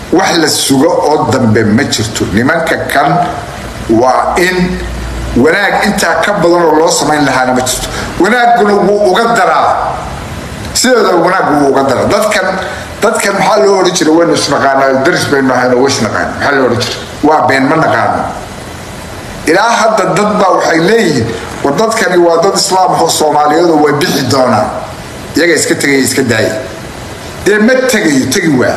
wax la sugo oo dambe ma jirto nimanka kan waa in wanaag intaa ka badan oo loo samayn lahaana ma jirto wanaaguna wuu uga daraa sideeda wanaag wuu uga daraa dadkan dadkan maxaa loo odhan jira waynu isnaqaanaa daris baynu ahayno way isnaqaan maxaa loo odhan jira waa been ma naqaano ilaa hadda dad baa waxay leeyihiin war dadkani waa dad islaam ahoo soomaaliyeed oo way bixi doonaan iyaga iska tegaya iska daaya dee ma tegayo tegi waa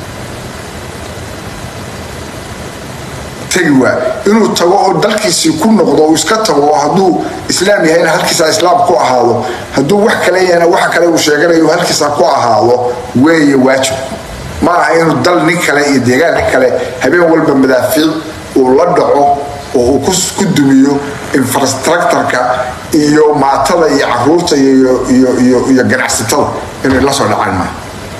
tegi waa inuu tago oo dalkiisii ku noqdo uu iska tago oo hadduu islaam yahayna halkiisaa islaam ku ahaado hadduu wax kale yahayna waxa kale uu sheeganayo halkiisaa ku ahaado weeye waajib ma aha inuu dal nin kale iyo deegaan nin kale habeen walba madaafiic uu la dhaco oo uu ku dumiyo infrastructureka iyo maatada iyo caruurta iyo ganacsatada inay la soo dhacaan maaha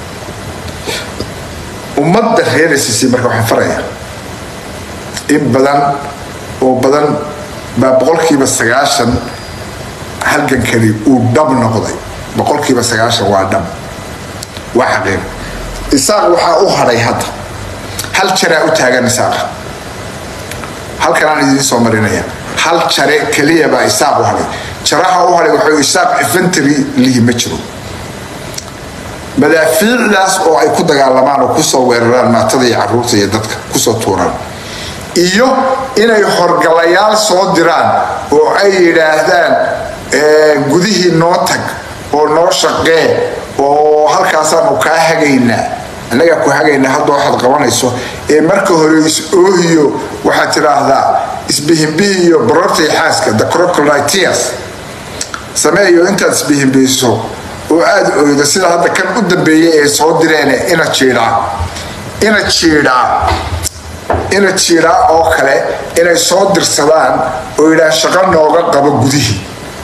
ummadda reeraysiisii marka waxaan faraya in badan oo badan baa boqolkiiba sagaashan halgankani uu dhab noqday boqolkiiba sagaashan waa dhab waa xaqiiq isaaq waxaa u hadhay hadda hal jaraa u taagan isaaqa halkanaan idiin soo marinaya hal jare keliya baa isaaq u hadhay jaraha u hadhay waxuu isaaq infantry lihi ma jiro madaafiicdaas oo ay ku dagaalamaan oo kusoo weeraraan maatada iyo caruurta iyo dadka kusoo tuuraan iyo inay horgalayaal soo diraan oo ay yidhaahdaan gudihii noo tag oo noo shaqee oo halkaasaanu kaa hagaynaa annagaa ku hagaynaa hadda waxaad qabanayso ee marka hore is-oohiyo waxaad tidhaahdaa isbihimbihiyo barortay xaaska the crocoditias sameeyo intaad isbihimbihiso oo aada oydo sida hadda kan u dambeeyay ee soo direene ina jiidhaa ina jiidhaa ina jiidhaa oo kale inay soo dirsadaan oo yidhaah shaqo nooga qabo gudihii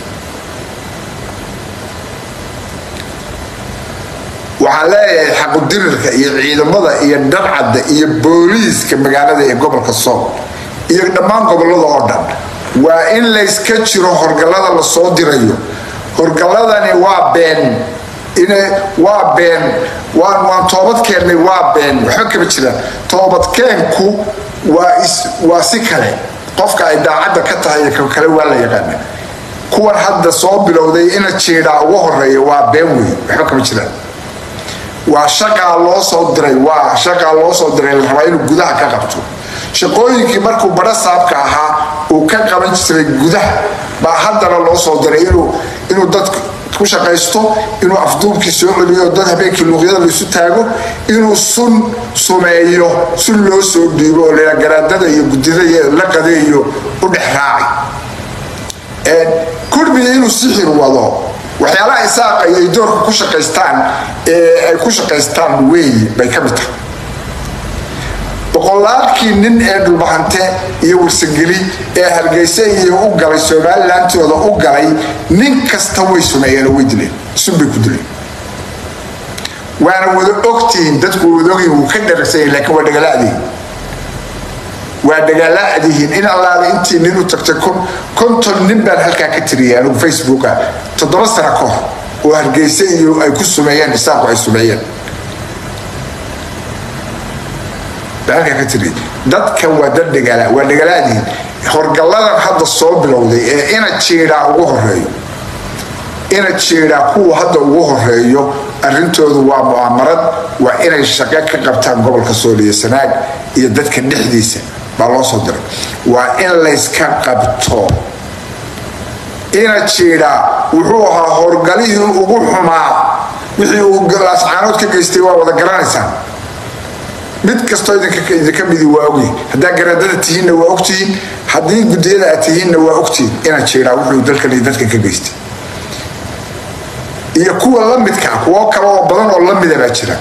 waxaan leeyahay xaqudirirka iyo ciidamada iyo dharcadda iyo booliiska magaalada ee gobolka sool iyo dhammaan gobolada oo dhan waa in layska jiro horgallada la soo dirayo horgalladani waa been waa been waan toobad keennay waa been waxba kama jiraan toobadkeenku waa si kale qofka ay daacadda ka tahay iyo kale waa la yaqaana kuwan hadda soo bilowday ina jiidhaa ugu horeeya waa been wey waxba kama jiraan waa shaqaa loo soo diray waa shaqaa loo soo diray la rabaa inuu gudaha ka qabto shaqooyinkii markuu badho saabka ahaa uu ka qaban jiray gudaha baa haddana loo soo diray inuu dad ku shaqaysto inuu afduubkii soo celiyo dad habeenkii luuqyada laisu taago inuu sun sumeeyo sun loo soo dhiibo oo la garaadada iyo gudida la qadeeyo u dhex raacay kurbiga inuu sixir wado waxyaalaha isaaqa ay doorka ku shaqaystaan ee ay ku shaqaystaan weeyi bay ka mid tahay boqolaalkii nin ee dhulbahante iyo warsangeli ee hargeysa iyo u galay somalilandtooda u galay nin kasta way sumeeyeen oo way dileen sunbay ku dileen waana wada ogtihiin dadku wada ogyihin wuu ka dharagsanyahin laakiin waa dhagalaadihin waa dhagalaadihiin in allaale intii nin u tagtay konton nin baan halkaa ka tiriyay anigu facebooka toddoba sano ka hor oo hargeysa iyo ay ku sumeeyeen isaaqu ay sumeeyeen dadkan waa dad dhagaala waa dhagalaadihin horgalladan hadda soo bilowday ee ina jiidhaa ugu horeeyo ina jiidhaa kuwa hadda ugu horeeyo arrintoodu waa mu'aamarad waa inay shaqo ka qabtaan gobolka sooliyo sanaag iyo dadka dhexdiisa baa loo soo diray waa in layska qabto ina jiidhaa wuxuu ahaa horgalihii ugu xumaa wixii uu laascaanood ka geystay waa wada garanaysaan mid kastoo idinka midi waa ogyihin haddaa garaadada tihiinna waa ogtihiin haddii gudiyada aad tihiinna waa ogtihiin inaad jiraa wuxuu dalkan iyo dadkan ka geystay iyo kuwa la midkaa kuwo kale oo badan oo lamida baa jira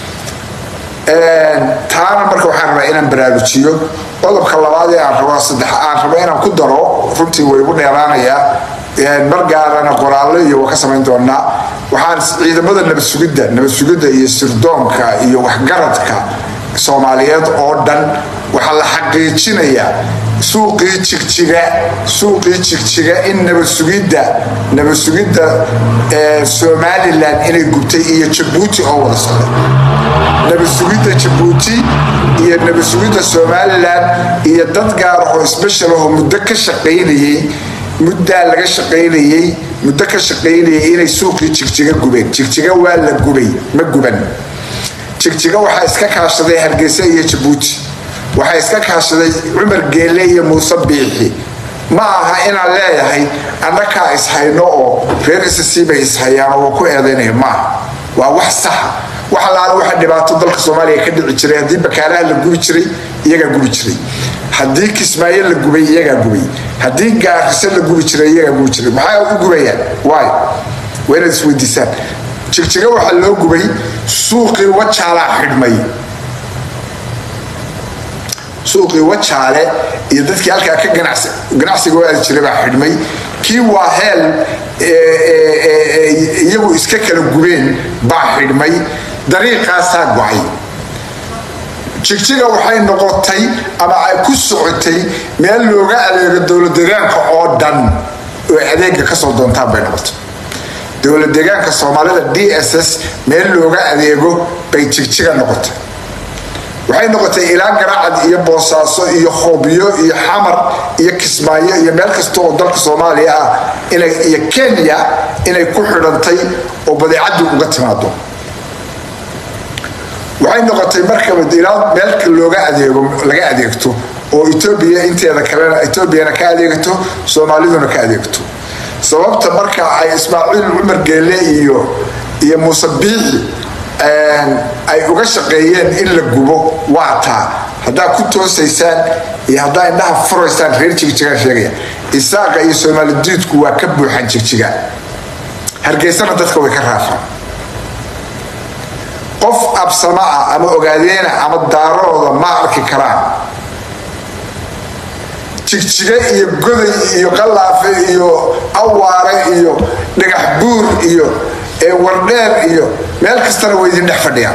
taana marka waxaan rabaa inaan baraarujiyo qodobka labaad ee aan rabo saddex aan rabo inaan ku daro runtii way igu dheeraanayaa mar gaarana qoraallo iyo waa ka samayn doonaa waxaan ciidamada nabad sugidda nabad sugidda iyo sirdoonka iyo waxgaradka soomaaliyeed oo dhan waxaa la xaqiijinayaa suuqii jigjiga suuqii jigjiga in nabadsugidda nabadsugidda somalilan inay gubtay iyo jabuuti oo wada socday nabadsugidda jabuuti iyo nabadsugidda somalilan iyo dad gaar oo sbeshal oo muddo ka shaqaynayey muddaa laga shaqaynayey muddo ka shaqaynayay inay suuqii jigjiga gubeen jigjiga waa la gubay ma guban jigjiga waxaa iska kaashaday hargeysa iyo jabuuti waxaa iska kaashaday cumar geelle iyo muuse biixi ma aha inaan leeyahay annakaa ishayno oo reer ssc bay ishayaan oo ku eedaynaya maaha waa wax saxa wax allaale waxa dhibaato dalka soomaaliya ka dhici jiray haddii bakaalaha la gubi jiray iyagaa gubi jiray haddii kismaayo la gubay iyagaa gubay haddii gaariso la gubi jiray iyagaa gubi jiray maxaa u gubayaan waay waa inaad isweydiisaan jigjiga waxaa loo gubay suuqii wajaalaa xidhmay suuqii wajaale iyo dadkii halkaa ka ganacsiga u aadi jiray baa xidhmay kii waa heel iyagu iska kala gubeen baa xidhmay dariiqaasaa go-ay jigjiga waxay noqotay ama ay ku socotay meel looga adeego dowladdeegaanka oo dhan oo adeega kasoo doontaan bay noqotay dowladdeegaanka soomaalida d s s meel looga adeego bay jigjiga noqotay waxay noqotay ilaa garacad iyo boosaaso iyo hoobyo iyo xamar iyo kismaayo iyo meel kasta oo dalka soomaaliya ah iyo kenya inay ku xidhantay oo badeecadii uga timaado waxay noqotay markaba ilaa meelka looga adeego laga adeegto oo etoobiya inteeda kalena etoobiyana ka adeegto soomaaliduna ka adeegto sababta marka ay ismaaciil cumar geelle iyo iyo muuse biixi ay uga shaqeeyeen in la gubo waa taa haddaa ku toosaysaan iyo haddaa indhaha furaysaan reer jigjigaa sheegaya isaaqa iyo soomaalidiidku waa ka buuxan jigjiga hargeysana dadka way ka raafaan qof absama ah ama ogaadeena ama daarooda ma arki karaan jigjiga iyo goday iyo qallaafe iyo awaare iyo dhagax buur iyo wardheer iyo meel kastana way idin dhex fadhiyaan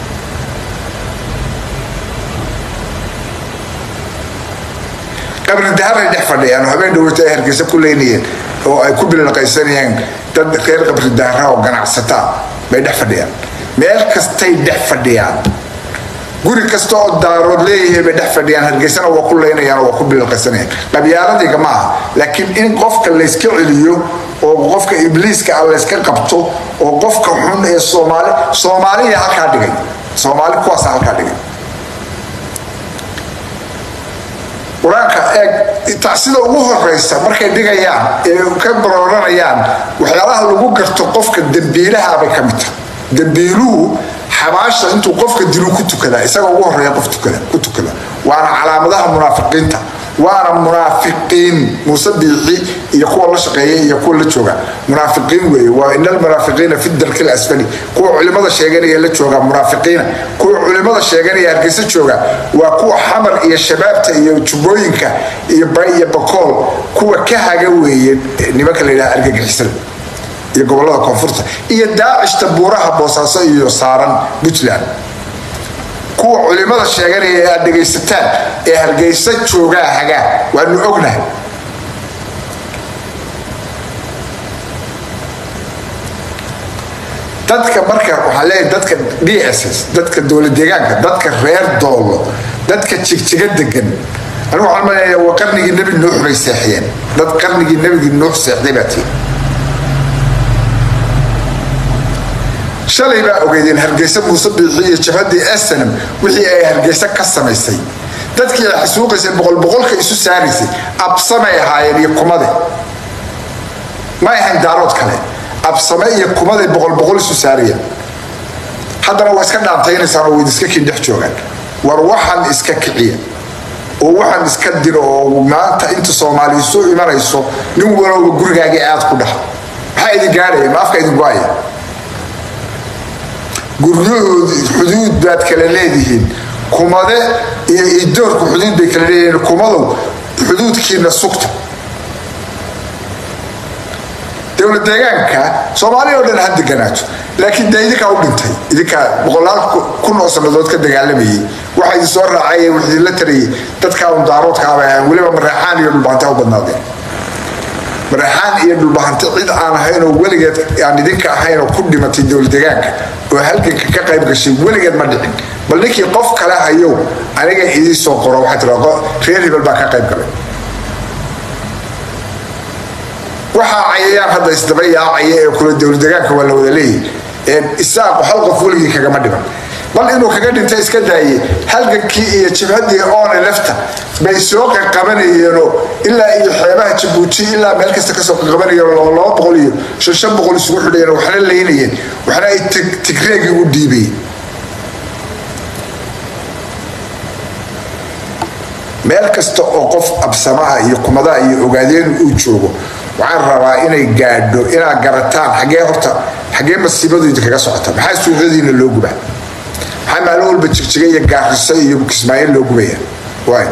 qabri daharay dhex fadhiyaan oo habeen dhaweyto ay hargeysa ku leynayeen oo ay ku bilaqaysanayeen dad reer qabri dahara oo ganacsataa bay dhex fadhiyaan meel kastay dhex fadhiyaan guri kasta oo daarood leeyahay bay dhex fadhiyaan hargeysana waa ku leynayaan oo waa ku bilaqaysanayaan qabyaaladiga ma aha laakiin in qofka layska celiyo oo qofka ibliiska ah layska qabto oo qofka xun ee soomaali soomaaliya halkaa dhigay soomaali kuwaasa halkaa dhigay qur-aanka eeg tacsida ugu horeysa markay dhigayaan ee ka barooranayaan waxyaalaha lagu garto qofka dembiilaha bay ka mid tahay dembiiluhu xabaasha intuu qofka dilu ku tukada isaga ugu horeeya qof tukada ku tukada waana calaamadaha munaafiqiinta waana munaafiqiin muuse biixi iyo kuwa la shaqeeya iyo kuwa la jooga munaafiqiin weeye waa ina almunaafiqiina fi darki lasfali kuwa culimada sheeganaya la jooga munaafiqiina kuwa culimada sheeganaya hargeysa jooga waa kuwa xamar iyo shabaabta iyo jubbooyinka iyo bay iyo bakool kuwa ka haga weeye nimanka la yidhaha argagixisada iyo gobolada koonfurta iyo daacishta buuraha boosaaso iyo saaran puntland kuwa culimada sheeganaya ee aad dhegaysataan ee hargeysa joogaa hagaa waanu ognahay dadka marka waxaa leeyahay dadka d s s dadka dowlad deegaanka dadka reer doolo dadka jigjiga degan anigu waxaan maleeyaa waa qarnigii nebi nuux bay seexiyeen dad qarnigii nebigii nuux seexday baa tii shalay baa ogeydeen hargeysa muuse biixi iyo jabhadii asanam wixii ay hargeysa ka samaysay dadkii ay xasuuqaysay boqolboqolka isu saaraysay absamay ahaayeen iyo kumade ma ahayn daarood kale absame iyo kumaday boqolboqol isu saarayeen haddana waa iska dhaantaynaysaan oo wayd iska kiin dhex joogaan war waxaan iska kiciya oo waxaan iska diro oo maanta inta soomaali isu imanayso nin walowba gurigaagii aad ku dhaha maxaa idin gaadhaya ma afka idin go-aya guryahoodi xuduud baad kala leedihiin kumade iyo idoorku xuduud bay kala leeyihiin kumadow xuduudkiina sugta dowlad deegaanka soomaaliya oo dhan ha deganaato laakiin dee idinkaa u dhintay idinkaa boqolaal kun oo sannadood ka dagaalamayay waxa idin soo raacay wax idinla tarayay dadkaa un daaroodkaaba ahaan weliba mareexaan iyo dhulbahantaa u badnaadeen mareexaan iyo dhulbahante cid aan ahayn oo weligeed aan idinka ahayn oo ku dhimatay dowladegaanka oo halganka ka qayb gashay weligeed ma dhicin bal ninkii qof kale hayow aniga idii soo qoro waxaa tiraa reer hebel baa ka qayb galay waxaa cayayaan hadda isdaba yaacaya ee kula dowladegaanka waa la wada leeyahy isaaqu hal qof weligii kagama dhiman bal inuu kaga dhinta iska daaye halgankii iyo jabhaddii oone lefta bay soo qaqabanayeenoo ilaa iyo xeebaha jabuuti ilaa meel kasta kasoo qaqabanayeen oo laba boqol iyo shan shan boqol isugu xidhayeen waxna laynayeen waxna ay tigreegii u dhiibayeen meel kasta oo qof absamaha iyo kumadaha iyo ogaadeen uu joogo waxaan rabaa inay gaadho inaad garataan xaggee horta xaggee masiibadu idinkaga socota maxaa suuqyadiina loo gubaa maxaa maalin walba jigjiga iyo gaariso iyo kismaayiil loo gubaya waay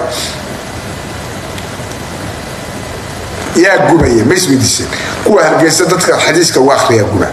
yaa gubaya ma isweydiiseen kuwa hargeysa dadka xadiiska uga akhriyaa guba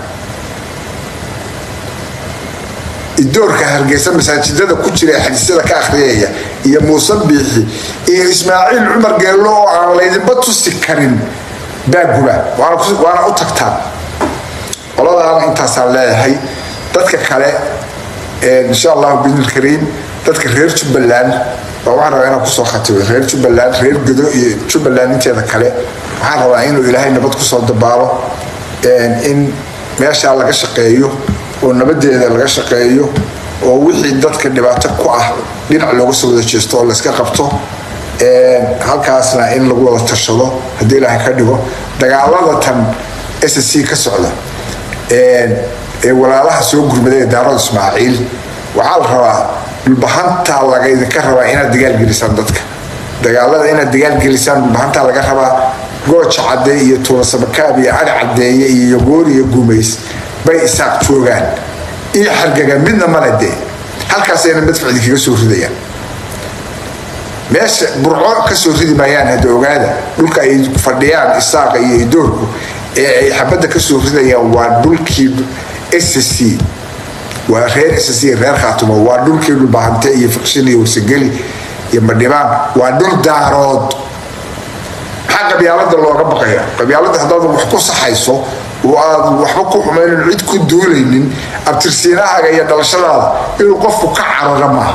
idoorka hargeysa masaajidada ku jira ee xadiisyada ka akhriyaya iyo muuse biixi iyo ismaaciil cumar geello oo aan laydinba tusi karin baa guba waana u tagtaan qoladaan intaasaan leeyahay dadka kale insha allahu bidnilkariim dadka reer jubbaland baa waxaan rabaa inaan kusoo khatibo reer jubbaland reer godo iyo jubbaland inteeda kale waxaan rabaa inuu ilaahay nabad kusoo dabaalo in meeshaa laga shaqeeyo oo nabadeeda laga shaqeeyo oo wixii dadka dhibaato ku ah dhinac looga soo wada jeesto oo layska qabto halkaasna in lagu wada tashado haddii ilaahay ka dhigo dagaalada tan s c ka socda ee walaalaha soo gurmaday ee daarada ismaaciil waxaa la rabaa dhulbahantaa lagaydinka rabaa inaad dagaalgelisaan dadka dagaalada inaad dagaalgelisaan dhulbahantaa laga rabaa gooja cadde iyo tuulasabakaab iyo cali caddeeye iyo yogoor iyo gumays bay isaaq joogaan iyo xargaga midna male dee halkaasayna madfac idinkaga soo ridayaan meesha burco ka soo ridi maayaan hadda ogaada dhulka ay fadhiyaan isaaqa iyo idoorku ee ay xabadda ka soo ridayaan waa dhulkii sc waa reer sc reer khaatumo waa dhulkii dhulbahante iyo fiqshin iyo warsageli iyo madhibaan waa dhul daarood maxaa qabyaalada looga baqaya qabyaalada haddaad wax ku saxayso oo aad waxba ku xumaynin cid ku duulaynin abtirsiinahaaga iyo dhalashadaada inuu qofku ka carara maaha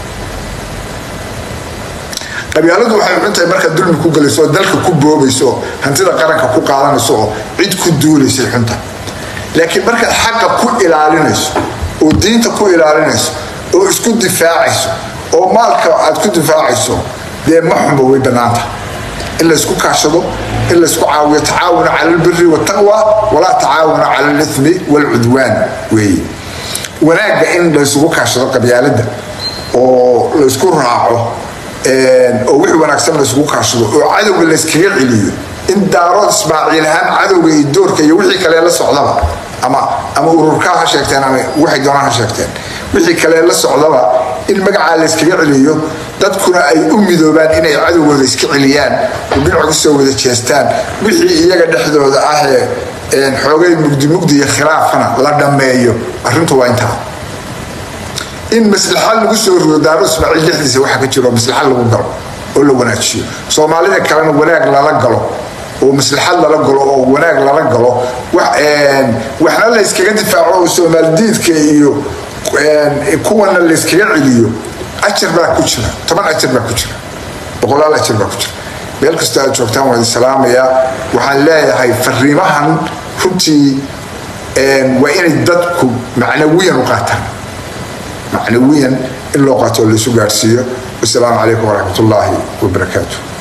qabyaaladu waxay xuntahay markaad dulmi ku galayso oo dalka ku boobayso oo hantida qaranka ku qaadanayso oo cid ku duulaysay xunta laakiin markaad xaqa ku ilaalinayso oo diinta ku ilaalinayso oo isku difaacayso oo maalka aad ku difaacayso dee ma xunba way bannaanta in laysku kaashado in laysku caawiyo tacaawuna cala albiri waltaqwa walaa tacaawuna cala alithmi waalcudwaan weeye wanaagga in laysugu kaashado qabyaalada oo laysku raaco oo wixii wanaagsan layskugu kaashado oo cadowga layskaga celiyo in daarood ismaaciil ahaan cadowga iyo doorka iyo wixii kale la socdaba ama ama ururkaa ha sheegteen ama waxay doonaan ha sheegteen wixii kale la socdaba in magacaa layskaga celiyo dadkuna ay u midoobaan inay cadowgooda iska celiyaan oo dhinac ku soo wada jeestaan wixii iyaga dhexdooda ahee xoogay mugdi mugdi iyo khilaafkana la dhammeeyo arrintu waa intaa in maslaxa lagu soo rido daaro ismaaciil dhexdiisa waxa ka jiro maslaxa lagu galo oo la wanaajiyo soomaalida kalena wanaag lala galo oo maslaxad lala galo oo wanaag lala galo waxna layskaga difaaco oo soomaalidiidka iyo kuwana layskaga celiyo ajar baa ku jira toban ajar baa ku jira boqolaal ajar baa ku jira meel kastoo aad joogtaan waan salaamayaa waxaan leeyahay fariimahan runtii waa inay dadku macnawiyan u qaataan macnawiyan in loo qaato oo laysu gaadhsiiyo wasalaamu calaykum waraxmat ullaahi wabarakaatu